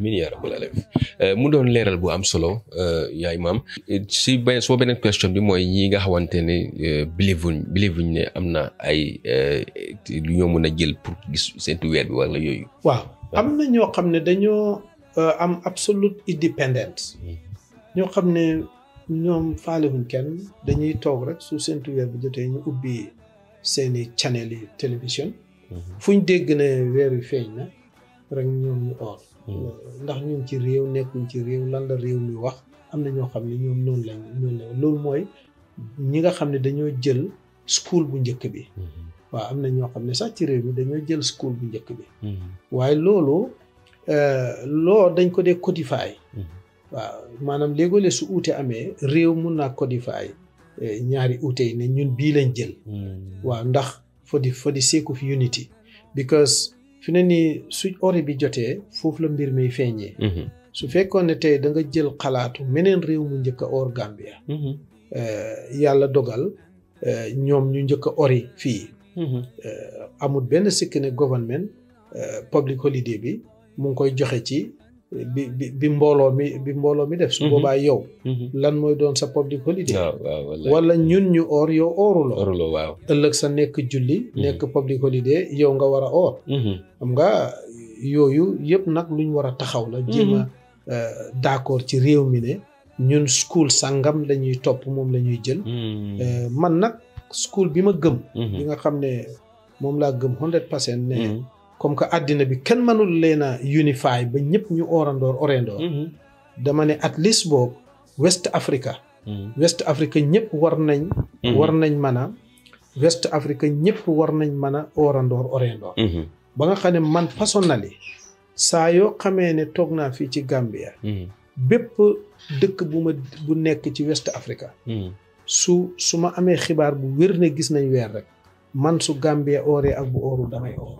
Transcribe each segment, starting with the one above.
amiin yaa rabbal aalamiin mu doon leeral bu am solo yaa imaam si benn soo beneen question bi mooy ñi nga xamante ne believe wuñ believe wuñ ne am na ay lu ñoo mën a jël pour gis seentu weer bi wala yooyu. waaw am na ñoo xam ne dañoo am absolute independence ñoo xam ne ñoom faalewuñ kenn dañuy toog rek su seentu weer bi jotee ñu ubbi seeni channel yi télévision fu ñu dégg ne weer wi feeñ na rek ñoom ñu oor ndax ñu ngi ci réew nekkuñ ci réew lan la réew mi wax am na ñoo xam ne ñoom noonu lañ noonu la loolu mooy ñi nga xam ne dañoo jël school bu njëkk bi waaw am na ñoo xam ne sax ci réew mi dañoo jël school bu njëkk bi waaye loolu loo dañ ko dee codify waaw maanaam léegole su uute amee réew mun naa codify ñaari uute yi ne ñun bii lañ jël waaw ndax for the for the sake of unity because fi ne nii su ori bi jotee foofu la mbir mi feeñee su fekkoon ne tey da nga jël xalaatu meneen réew mu njëkk a or Gambia yàlla dogal ñoom ñu njëkk a ori fii amul benn sikk ne government public holiday bi mu ngi koy joxe ci bi bi bi mbooloo mi bi mbooloo mi def su boobaa yow lan mooy doon sa public holiday wala ñun ñu or yow ooruloo waaw ëllëg sa nekk julli nekk public holiday yow nga war a or xam nga yooyu yëpp nag luñ war a taxaw la jéem a d'accord ci réew mi ne ñun school sàngam la ñuy topp moom la ñuy jël man nag school bi ma gëm bi nga xam ne moom laa gëm hundred percent ne comme que àddina bi kenn mënul leen a unify ba ñëpp ñu orandoor orendoor dama ne at least boobu West Africa West Africa ñëpp war nañ war nañ mën a West Africa ñëpp war nañ mën a orandoor orendoor ba nga xam ne man personnally saa yoo xamee ne toog naa fii ci Gambia bépp dëkk bu ma bu nekk ci West Africa su su ma amee xibaar bu wér ne gis nañ weer rek man su Gambia ooree ak bu ooru damay oor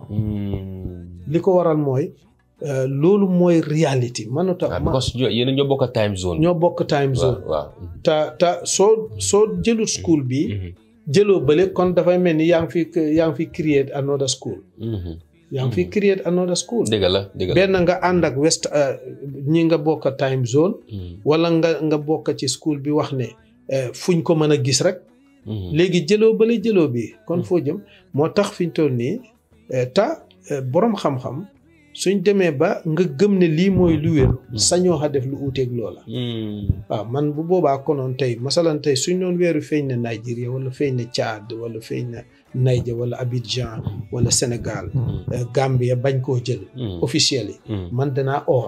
li ko waral mooy loolu mooy reality mënuta because yéen ñoo bokk time zone ñoo bokk time zone waaw te te soo soo jëlut school bi jëloo bële kon dafay mel ni yaa ngi fi yaa ngi fi create another school yaa ngi fi create another school dëgg la dëgg la benn nga ànd ak west ñi nga bokk time zone wala nga nga bokk ci school bi wax ne fuñ ko mën a gis rek léegi jëloo bële jëloo bi kon foo jëm moo tax fi ñu toll nii ta boroom xam-xam suñ demee ba nga gëm ne lii mooy lu wér sañoo xa def lu uuteeg loola waaw man bu boobaa konoon tey masalan tey suñ doon weeru feeñ na Nigeria wala feeñ na Tchad wala feeñ na Niger wala Abidjan wala Sénégal Gambia bañ koo jël officiel yi man danaa oor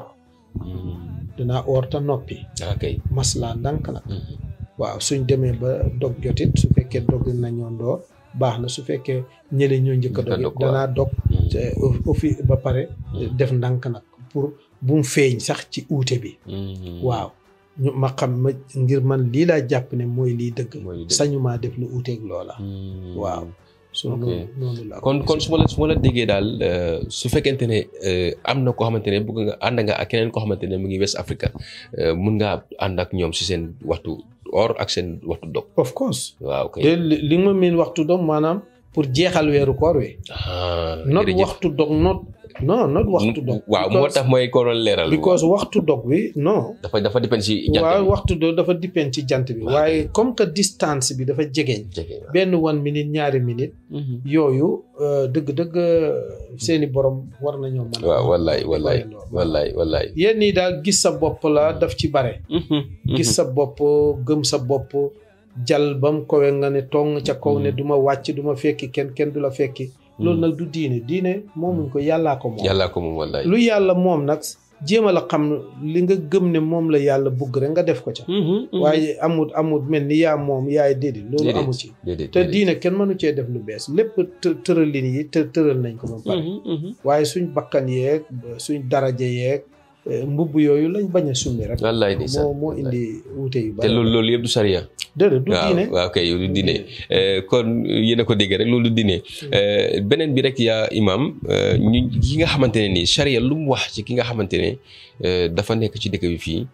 danaa oor te noppi maslaa ndànk nag waaw suñ demee ba dog jotit su fekkee dog nañoo ndoor baax na su fekkee ñële ñoo njëkk a dog danaa dog ofi ba pare def ndànk nag pour bu mu feeñ sax ci uute bi waaw ñu ma xam ma ngir man lii laa jàpp ne mooy lii dëgg sañumaa def lu uuteeg loola waaw so noonu la kon kon su ma la su ma la déggee daal su fekkente ne am na koo xamante ne bëgg nga ànd nga ak keneen koo xamante ne mu ngi West Africa mun ngaa ànd ak ñoom si seen waxtu or ak seen waxtu dog of course waaw kay te li nga ma miin waxtu dog maanaam pour jeexal weeru koor wi not waxtu dog not non not waxtu dog waaw moo tax mooy ko doon leeral because waxtu dog bi non dafa dafa dépend ci jant bi waaw waxtu dog dafa dépend ci jant bi waaye comme que distance bi dafa jegeñ benn one minute ñaari minute yooyu dëgg-dëgg seeni borom war nañoo mën waaw wallaay wallaay wallaay wallaay yéen ñi daal gis sa bopp la daf ci bare gis sa bopp gëm sa bopp jal bam kowe nga ne tong ca kaw ne du ma wàcc du ma fekki kenn kenn du la fekki loolu nag du diine diine moomuñ ko yàllaa ko moom yàllaa ko moom wallaay lu yàlla moom nag jéem a la xam li nga gëm ne moom la yàlla bugg rek nga def ko ca waaye amut amut mel ni yaa moom yaay déedéet loolu amu ci te diine kenn mënu cee def lu bees lépp tëralin yi të tëral nañ ko ba pare waaye suñ bakkan yeeg suñ daraja yeeg mbubb yooyu lañ bañ a summi rek wallaay moo moo indi wuute yu te loolu loolu yëpp du sariya déedéet du diine waaw kay du diine kon yéen a ko dégg rek loolu du diine beneen bi rek yaa imam ñu ki nga xamante ne nii sariya lu mu wax ci ki nga xamante ne dafa nekk ci dëkk bi fii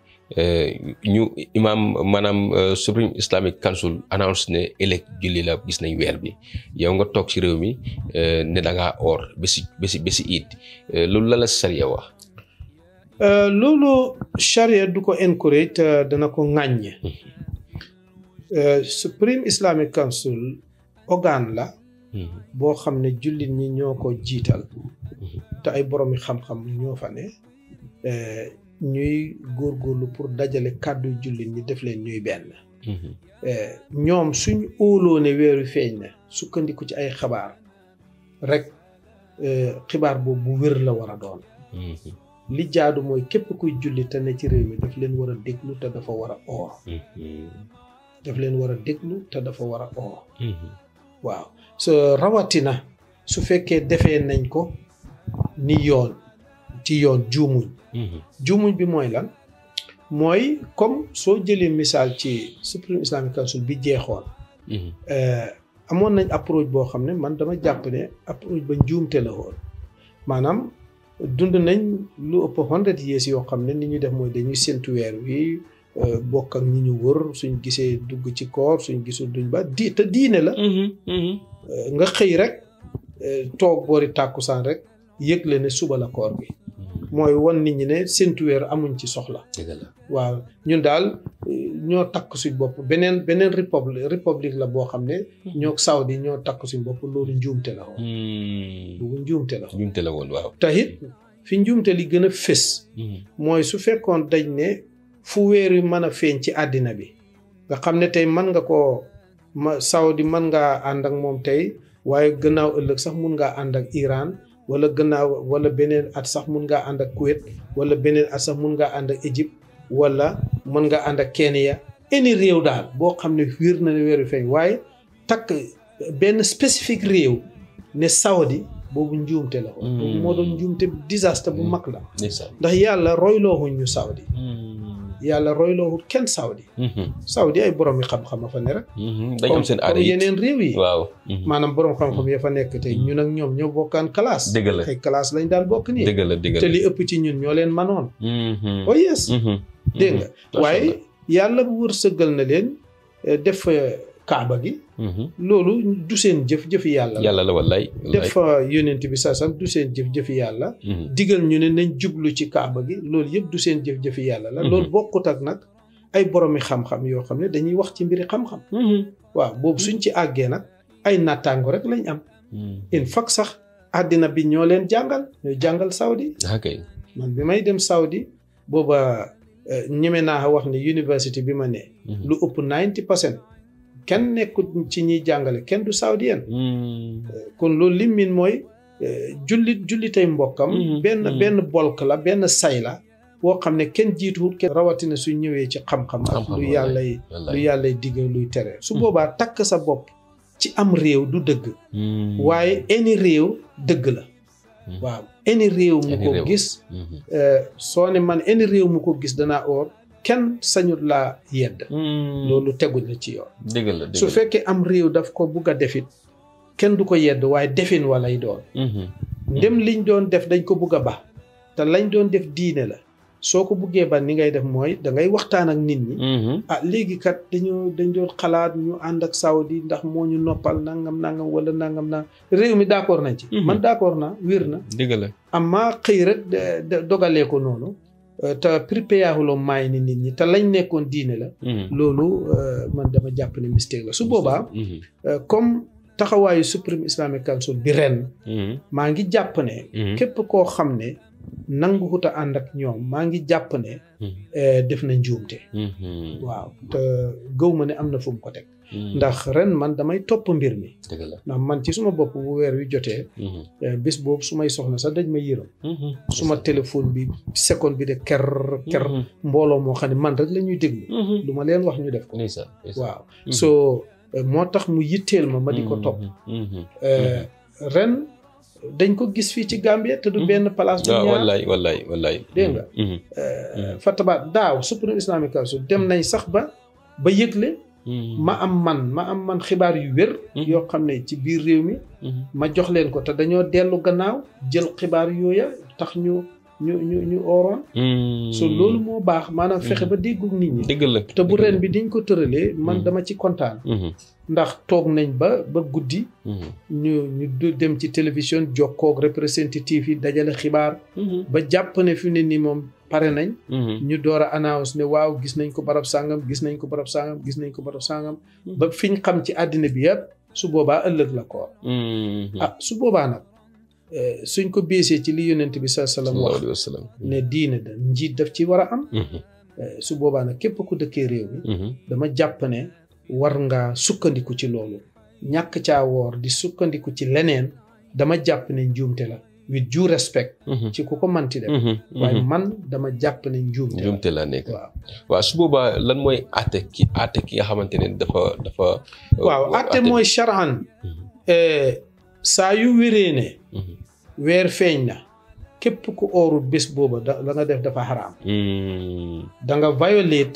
ñu imam maanaam Supreme Islamic Council announce ne ëllëg julli la gis nañ weer bi yow nga toog ci réew mi ne da ngaa or bési bési bési iid loolu la la sariya wax Euh, loolu charia du ko encourage te dana ko ŋàññe Euh, Supreme Islamic Council organe la boo xam ne jullit ñi ñoo ko jiital te ay boroomi xam-xam ñoo fa ne euh, ñuy góorgóorlu pour dajale kàddu jullit ñi def leen ñuy benn Euh, ñoom suñ óoloo ne weeru feeñ na sukkandiku ci ay xabaar rek euh, xibaar boobu bu wér la war a doon li jaadu mooy képp kuy julli te ne ci réew mi daf leen war a déglu te dafa war a oor daf leen war a déglu te dafa war a oor waaw so rawatina su fekkee defee nañ ko ni yoon ci yoon juumuñ juumuñ bi mooy lan mooy comme soo jëlee misaal ci Supreme Islamic Council bi jeexoon euh, amoon nañ approche boo xam ne man dama jàpp ne approche ba njuumte la woon maanaam dund nañ lu ëpp hundred years yoo xam ne ni ñu def mooy dañuy séntu weer wi euh, bokk ak ñi ñu wër suñ gisee dugg ci koor suñ gisul duñ ba di te diine la Euh, nga xëy rek euh, toog boori tàkkusaan rek yëgle ne suba la koor bi mooy won nit ñi ne séntu weer amuñ ci soxla dëgg la waaw ñun daal euh, ñoo takk suñ bopp beneen beneen république république la boo xam ne ñoo Saudi ñoo takk suñ bopp loolu njuumte la woon loolu njuumte la woon jumte la woon waaw te it fi njuumte li gën a fés mooy su fekkoon dañ ne fu weer wi mën a feeñ ci àddina bi nga xam ne tey mën nga koo ma Saudi mën ngaa ànd ak moom tey waaye gannaaw ëllëg sax mun ngaa ànd ak Iran wala gannaaw wala beneen at sax mun ngaa ànd ak Kuwait wala beneen at sax mun ngaa ànd ak Égypte wala mën nga ànd ak Kenya any réew daal boo xam ne wér na ne weer wi feeñ waaye takk benn spécifique réew ne Saudi boobu njuumte la woon boobu moo doon njuumte désastre bu mag la ndeysaan ndax yàlla roylooxuñ ñu Saudi yàlla roylooxut kenn Saudi Saudi ay borom yi xam-xam a fa ne rek dañ am seen aada comme yi yeneen réew yi waaw maanaam borom xam-xam ya fa nekk tey ñun ak ñoom ñoo bokkaan classe dëgg la ay classe lañ daan bokk nii dëgg la dëgg te la li ëpp ci ñun ñoo leen manoon Mhm. oh yes Mhm. dégg nga Macha waaye Allah. yàlla bu wërsëgal na leen eh, def fa kaaba gi Mhm. loolu du seen jëf jëfi yàlla la yàlla la wallaay wallaay def fa yonent bi saa sam du seen jëf jëfi yàlla Mhm. digal ñu ne nañ jublu ci kaaba gi loolu yëpp du seen jëf jëfi yàlla la Mhm. loolu bokkut ak nag ay boromi xam-xam yoo xam ne dañuy wax ci mbiri xam-xam Mhm. waaw boobu suñ ci àggee nag ay nattaango rek lañ am Mhm. in fact sax àddina bi ñoo leen jàngal ñoo jàngal Saudi ah kay man bi may dem Saudi booba eh, ñeme naa wax ne université bi ma ne Mhm. lu ëpp 90 percent kenn nekkul ci ñiy jàngale kenn du saoudien Mhm. kon loolu lim min mooy eh, jullit jullitay mbokkam Mhm, benn mhm. benn bolk la benn say la boo xam ne kenn jiituwul kenn rawatina su ñëwee ci xam-xam ak Xam-xam, lu wallaay, yàllay lu wallaay yàllay digal luy tere su Mhm. boobaa takk sa bopp ci am réew du dëgg Mhm. waaye any réew dëgg la Mhm. waaw any réew mu Any ko réew. gis Mhm. eh, soo ne man any réew mu ko gis danaa oor kenn sañut laa yedd Mhm. loolu tegul la ci yoon dëgg la dëgg su la. fekkee am réew daf ko bugg a defit kenn du ko yedd waaye defin walay doon Mhm. ndem liñ doon def dañ ko bugg a ba te lañ doon def diine la soo ko buggee ba ni ngay def mooy da ngay waxtaan ak nit ñi Mhm. ah léegi kat dañoo dañ doon xalaat ñu ànd ak Saudi ndax moo ñu noppal nangam nangam wala nangam nangam réew mi d'accord nañ ci Mhm. man d'accord naa wér na dëgg la amma xëy rek de- de- dogalee ko noonu euh, te pripéyaxuloo maay ni nit ñi te lañ nekkoon diine la Mhm. loolu euh, man dama jàpp ne mistake la su boobaa Mhm. euh, comme taxawaayu Supreme Islamic Council bi ren Mhm. maa ngi jàpp ne Mhm. képp koo xam ne nangu xuta ànd ak ñoom maa ngi jàpp ne Mhm. eh, def na njuumte Mhm. waaw te gëw ma ne am na fu mu ko teg Mhm. ndax ren man damay topp mbir mi dëgg la ndax man ci suma bopp bu weer wi jotee Mhm. eh, bés boobu su may soxna sax dañ ma yërëm Mhm. suma téléphone bi seconde bi de ker ker Mhm. mbooloo moo xam ne man rek la ñuy déglu Mhm. lu ma leen wax ñu def ko ndeysaan ndeysaan. waaw Mhm. so eh, moo tax mu yitteel ma ma di ko topp Mhm. Eh, ren dañ ko gis fii ci Gambie te du Mhm. benn place du waaw ñaar wallaay wallaay wallaay. Dégg nga. Mhm. Euh, Fataba daaw Supreme Islamic Council dem nañ sax ba ba yëgle Mhm. ma am man ma am man xibaar yu wér Mhm. yoo xam ne ci biir réew mi Mhm. ma jox leen ko te dañoo dellu gannaaw jël xibaar yooya tax ñu ñu ñu ñu ooroon Mhm. so loolu moo baax maanaam fexe Mhm. ba déggu nit ñi dëgg la. te bu dëgg la. ren bi diñ ko tëralee man Mhm. dama ci kontaan Mhm. ndax toog nañ ba ba guddi Mhm. ñu ñu du dem ci télévision jokkoog représentative yi dajale xibaar Mhm. ba jàpp ne fi mu ne nii moom pare nañ ñu door a announce ne waaw gis nañ ko barab sàngam gis nañ ko barab sàngam gis nañ ko barab sàngam ba fiñ xam ci àddina bi yëpp su boobaa ëllëg la koor ah su boobaa nag suñ ko beesee ci li yonent bi sa sallam wax ne diine da njiit daf ci war a am su boobaa nag képp ku dëkkee réew mi dama jàpp ne war nga sukkandiku ci loolu ñàkk caa woor di sukkandiku ci leneen dama jàpp ne njuumte la with due respect ci ku ko manti def waaye man dama jàpp ne njuumte la njuumte la nekk waaw waaw su boobaa lan mooy àtte ki àtte ki nga xamante ne dafa dafa waaw àtte mooy charan saa yu wéree ne weer feeñ na képp ku oorut bés booba da la nga def dafa xaraam da nga violate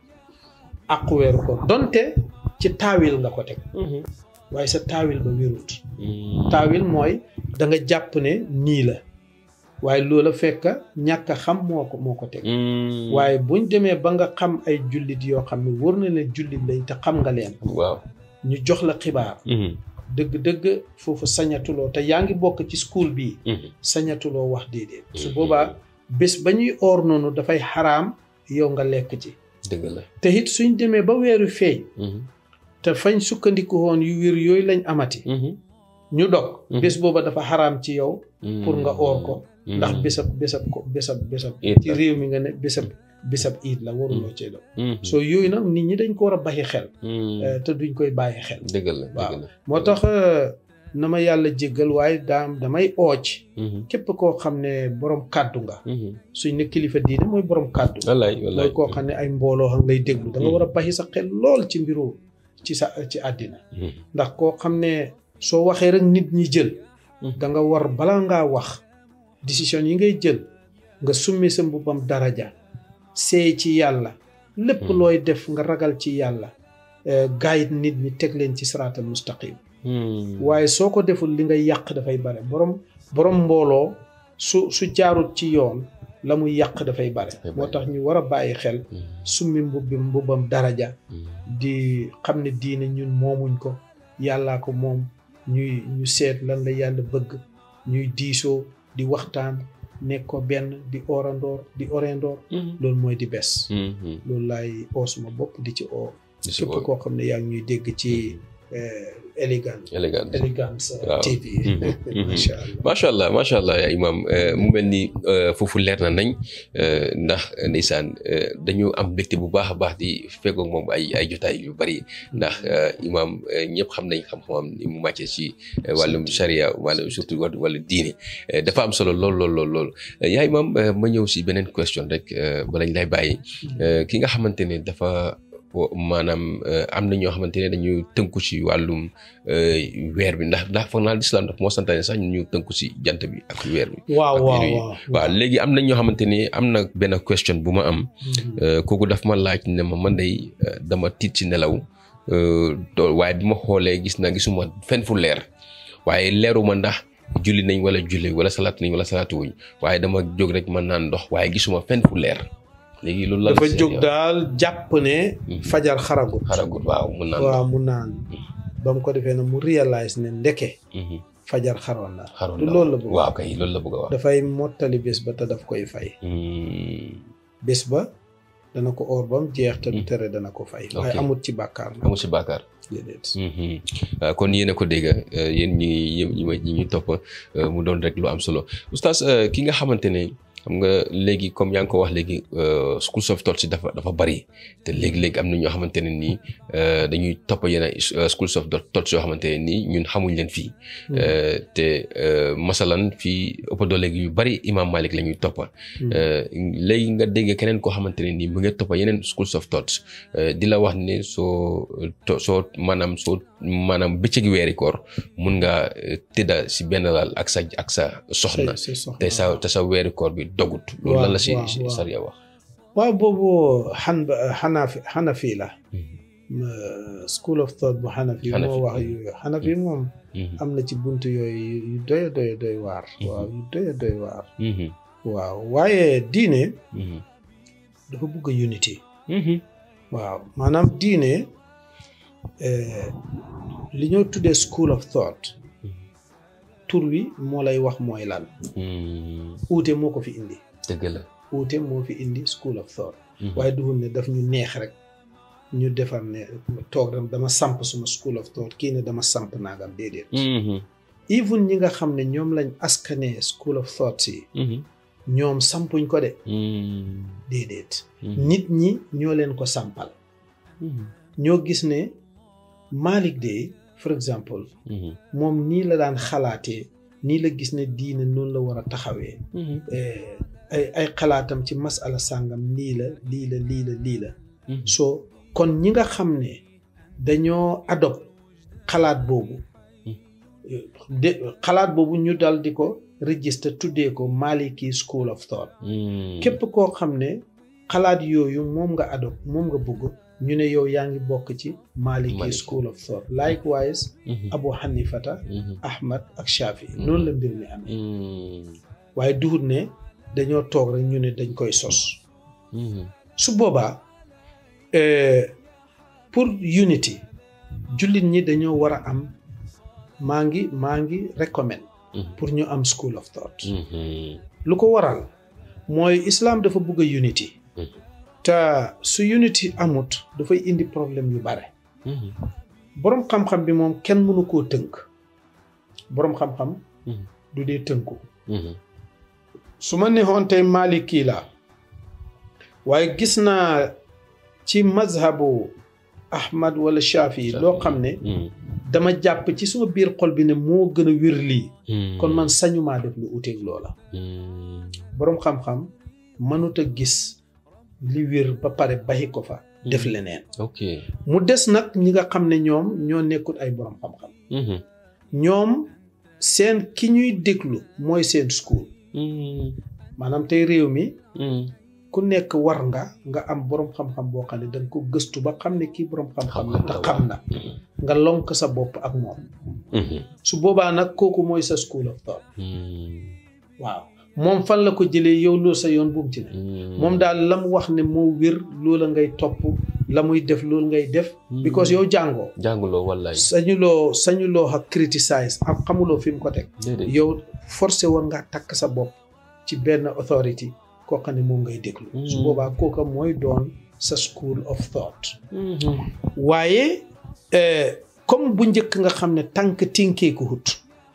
àqu weeru ko donte ci taawil nga ko teg waaye sa taawil ba wérut taawil mooy da nga jàpp ne nii la waaye loola fekk ñàkk a xam moo ko moo ko teg waaye buñ demee ba nga xam ay jullit yoo xam ne wër na ne jullit lañ te xam nga leen waaw ñu jox la xibaar dëgg-dëgg foofu sañatuloo te yaa ngi bokk ci school bii sañatuloo wax déedéet su boobaa bés ba ñuy oor noonu dafay xaraam yow nga lekk ci dëgg la te it suñ demee ba weeru feeñ te fañ sukkandiku woon yu wér yooyu lañ amati ñu dog bés booba dafa xaraam ci yow pour nga oor ko ndax bésab bésab ko bésab bésab ci réew mi nga ne bésab bésab iid la waruloo cee dog soo yooyu nag nit ñi dañ ko war a bàyyi xel te duñ koy bàyyi xel dëgg la waaw moo tax na ma yàlla jéggal waaye daam damay ooc képp koo xam ne borom kàddu nga suñ ne kilifa diine mooy borom kàddu wallaay wallaay mooy koo xam ne ay mbooloo xam lay déglu da nga war a bàyyi sa xel lool ci mbiru ci sa ci àddina ndax koo xam ne soo waxee rek nit ñi jël da nga war balaa ngaa wax décision yi ngay jël nga summi sa mbubbam daraja seey ci yàlla lépp looy def nga ragal ci yàlla gaayit nit ñi teg leen ci siraatal mustaqim waaye soo ko deful li ngay yàq dafay bare borom borom mbooloo su su jaarut ci yoon la muy yàq dafay bare moo tax ñu war a bàyyi xel summi mbubbi mbubbam daraja di xam ne diine ñun moomuñ ko yàllaa ko moom ñuy ñu seet lan la yàlla bëgg ñuy diisoo di waxtaan nekkoo benn di orandoor di orendoor loolu mooy di bes loolu laay oo suma bopp di ci oo képp koo xam ne yaa ngi ñuy dégg ci élégance élégance élégance TV macha allah macha allah macha allah yaa imam mu mel ni foofu leer na nañ ndax ndeysaan dañu am mbégte bu baax a baax di feggoog moom ay ay jotaay yu bari ndax imam ñëpp xam nañ xam-xamam ni mu màccee ci wàllum charia wàllum surtout wàllu diine dafa am solo lool lool lool lool yaa imam ma ñëw si beneen question rek balañ lay bàyyi ki nga xamante ne dafa maanaam am na ñoo xamante ne dañu tënku ci wàllum weer bi ndax ndax foog naa lislaam daf moo santaane sax ñu tënku ci jant bi ak weer bi. waaw waaw waaw waaw léegi am na ñoo xamante ni am na benn question bu ma am. kooku daf ma laaj ne ma man day dama tiit ci nelaw waaye bi ma xoolee gis na gisuma fenn fu leer waaye leeruma ndax. julli nañ wala julli wala salaatu nañ wala salaatu wuñ waaye dama jóg rek mën naan ndox waaye gisuma fenn fu leer. léegi loolu la dafa jóg daal jàpp ne. fajar xaragut. xaragut waaw mun naan waaw mun naan. ba mu ko defee nag mu réalise ne ndeke. fajar xaroon na. xaroon du loolu la bëgg waaw kay loolu la bëgg a wax. dafay mottali bés ba te daf koy fay. bés ba dana ko oor ba mu jeex te du tere dana ko fay. waaye amut ci bàkkaar na. amut ci bàkkaar. déedéet. kon yéen a ko dégg yéen ñi ñi ñi ñu topp mu doon rek lu am solo oustaz ki nga xamante ne. xam nga léegi comme yaa ngi ko wax léegi schools of thought si dafa dafa bari te léegi-léegi am na ñoo xamante ne nii dañuy topp yenn schools of thought yoo xamante ne nii ñun xamuñ leen fii te masalan fii ëpp doole yu bari imam Malik la ñuy toppa léegi nga dégg keneen koo xamante ne nii mu ngi toppa yeneen schools of thought di la wax ne soo soo maanaam soo maanaam bëccëgi weeri koor mun nga tëdda si benn laal ak sa ak sa soxna te sa te sa weeri koor bi dogut loolu lan la si sariya wax waaw boobu xan xanafi xanafi la school of thought bu xanafi moo wax yooyu xanafi moom am na ci bunt yooyu yu doy doy doy waar waaw yu doy doy waar waaw waaye diine dafa bugg unity waaw maanaam diine li ñoo tuddee school of thought tur wi moo lay wax mooy lan uute moo ko fi indi dëgg la uute moo fi indi school of thought waaye duhul ne daf ñu neex rek ñu defar ne toog rek dama samp suma school of thought kii ne dama samp naagam déedéet even ñi nga xam ne ñoom lañ askanee school of thought yi ñoom sampuñ ko de déedéet nit ñi ñoo leen ko sampal ñoo gis ne Malick de for exemple moom nii la daan xalaatee nii la gis ne diine noonu la war a taxawee ay ay xalaatam ci masala sàngam lii la lii la lii la lii la so kon ñi nga xam ne dañoo adopt xalaat boobu de xalaat boobu ñu dal di ko register tuddee ko Maliki School of Thought képp koo xam ne xalaat yooyu moom nga adopt moom nga bëgg ñu ne yow yaa ngi bokk ci Maliki School of Thought likewise Abu Hanifata Ahmad ak Shafi noonu la mbir mi amee waaye duhut ne dañoo toog rek ñu ne dañ koy sos su boobaa pour unity jullit ñi dañoo war a am maa ngi maa ngi recommend pour ñu am school of thought lu ko waral mooy islam dafa bëgg a unity te su unity amut dafay indi problème yu bare boroom xam-xam bi moom kenn mënu koo tënk boroom xam-xam du dee tënku su ma neexoon tey Maliki la waaye gis naa ci mazhabu Ahmad wala Shafi loo xam ne dama jàpp ci suma biir xol bi ne moo gën a wér lii kon man sañumaa def lu uteeg loola boroom xam-xam mënut a gis li wér ba pare baxi ko fa def leneen ok mu des nag ñi nga xam ne ñoom ñoo nekkut ay boroom xam-xam ñoom seen ki ñuy déglu mooy seen school maanaam tey réew mi ku nekk war nga nga am boroom xam-xam boo xam ne danga ko gëstu ba xam ne kii boroom xam-xam la te xam na nga lonk sa bopp ak moom su boobaa nag kooku mooy sa school of thought waaw moom fan la ko jëlee yow loolu sa yoon buum ci ne moom daal la mu wax ne moo wér loola ngay topp la muy def loolu ngay def because yow jàngoo jànguloo wallaay sañuloo sañuloo ak criticize am xamuloo fi mu ko teg yow forcé woon nga takk sa bopp ci benn authority koo xam ne moom ngay déglu su boobaa kooka mooy doon sa school of thought waaye comme bu njëkk nga xam ne tànk tinkeeku hut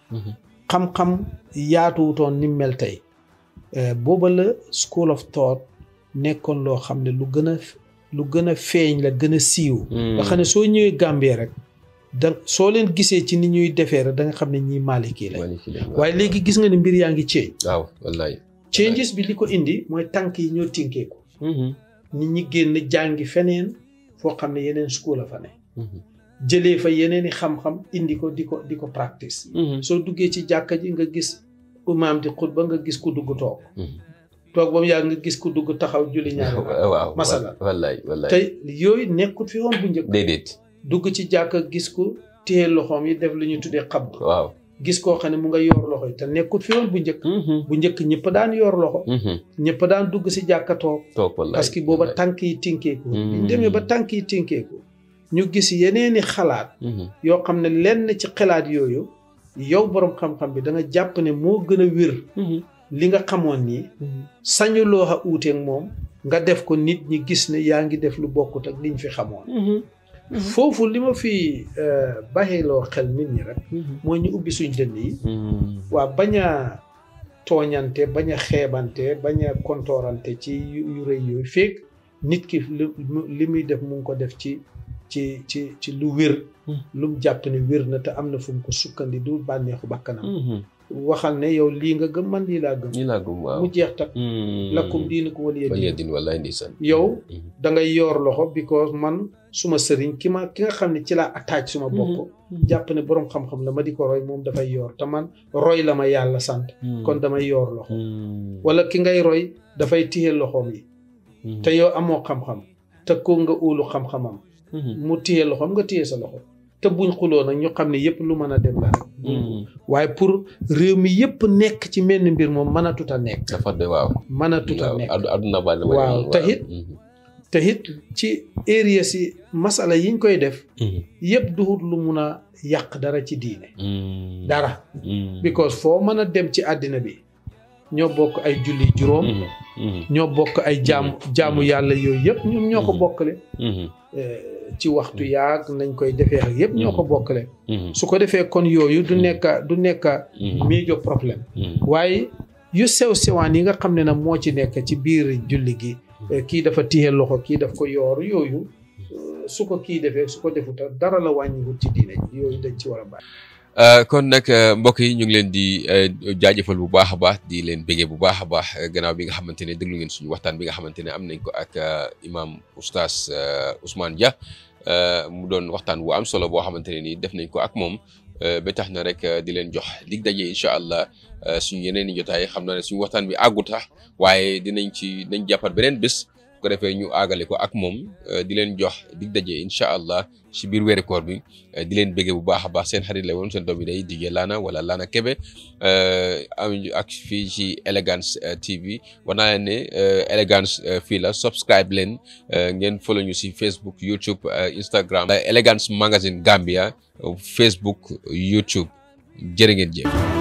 xam-xam yaatuwutoon ni mel tey booba la school of thought nekkoon loo xam ne lu gën a lu gën a feeñ la gën a siiw nga xam ne soo ñëwee Gambie rek da soo leen gisee ci ni ñuy defee rek da nga xam ne ñii Maliki la waaye léegi gis nga ne mbir yaa ngi change waaw wallaay changes bi li ko indi mooy tànk yi ñoo tinkeeku nit ñi génn jàngi feneen foo xam ne yeneen school la fa ne jëlee fa yeneen i xam-xam indi ko di ko di ko practice soo duggee ci jàkka ji nga gis imaam di xutba nga gis ku dugg toog toog ba mu yàgg nga gis ku dugg taxaw julli ñaari waaw masala wallaay wallaay te yooyu nekkut fi woon bu njëkk déedéet dugg ci jàkka gis ku téye loxoom yi def lu ñu tuddee xab waaw gis koo xam ne mu nga yor loxo yi te nekkut fi woon bu njëkk bu njëkk ñëpp daan yor loxo ñëpp daan dugg si jàkka toog toog wallaay parce que booba tànk yi tinkeeku biñ demee ba tànk yi tinkeeku ñu gis yeneeni xalaat yoo xam ne lenn ci xalaat yooyu yow boroom xam-xam bi da nga jàpp ne moo gën a wér li nga xamoon nii sañuloo a uuteeg moom nga def ko nit ñi gis ne yaa ngi def lu bokkut ak liñ fi xamoon foofu li ma fi baxeeloo xel nit ñi rek mooy ñu ubbi suñ dënn yi waa bañ a tooñante bañ a xeebante bañ a kontoorante ci yu rëy yooyu fekk nit ki li muy def mu ngi ko def ci ci ci ci lu wér lu mu jàpp ne wér na te am na fu mu ko sukkandi du bànneexu bakkanam waxal ne yow lii nga gëm man lii laa gëm lii laa gëm waaw mu jeex tak lakkum diinukum waliya waliya din wallaay ndeysaan yow da ngay yoor loxo because man suma sëriñ ki ma ki nga xam ne ci laa attaque suma bopp jàpp ne boroom xam-xam la ma di ko roy moom dafay yoor te man roy la ma yàlla sant kon damay yoor loxo wala ki ngay roy dafay téye loxoom yi te yow amoo xam-xam te ko nga óolu xam-xamam mu téye loxoom nga téye sa loxo te buñ xuloo nag ñu xam ne yëpp lu mën a dem la rek waaye pour réew mi yëpp nekk ci menn mbir moom mën a tut a nekk dafa de waaw mën a tut a nekk adduna ba waaw te it te it ci area si masala yiñ koy def yëpp duhut lu mun a yàq dara ci diine dara because foo mën a dem ci àddina bi ñoo bokk ay julli juróom ñoo bokk ay jaamu jaamu yàlla yooyu yëpp ñoom ñoo ko bokkale ci waxtu yaag nañ koy defee ak yëpp ñoo ko bokkale su ko defee kon yooyu du nekk du nekk major problème waaye yu sew sewaan yi nga xam ne nag moo ci nekk ci biir julli gi kii dafa téye loxo kii daf ko yoor yooyu su ko kii defee su ko defuta dara la wàññiwut ci diine yooyu dañ ci war a bàyyi kon nag mbokk yi ñu ngi leen di jaajëfal bu baax a baax di leen béggee bu baax a baax gannaaw bi nga xamante ne déglu ngeen suñu waxtaan bi nga xamante ne am nañ ko ak imam oustaz Ousmane Dia mu doon waxtaan bu am solo boo xamante ne nii def nañ ko ak moom ba tax na rek di leen jox dig daje incha allah suñu yeneen i jotaay xam naa ne suñu waxtaan bi àggu tax waaye dinañ ci nañ jàppat beneen bés ko defee ñu àggale ko ak moom di leen jox dig daje incha allah si biir weeri koor bi di leen béggee bu baax a baax seen xarit la woon seen doom yi day DJ Lana wala Lana Kebe am ak fii ci Elegance TV war naa leen ne Elegance fii la subscribe leen ngeen follow ñu si Facebook YouTube Instagram Elegance Magazine Gambia Facebook YouTube jërë ngeen jëf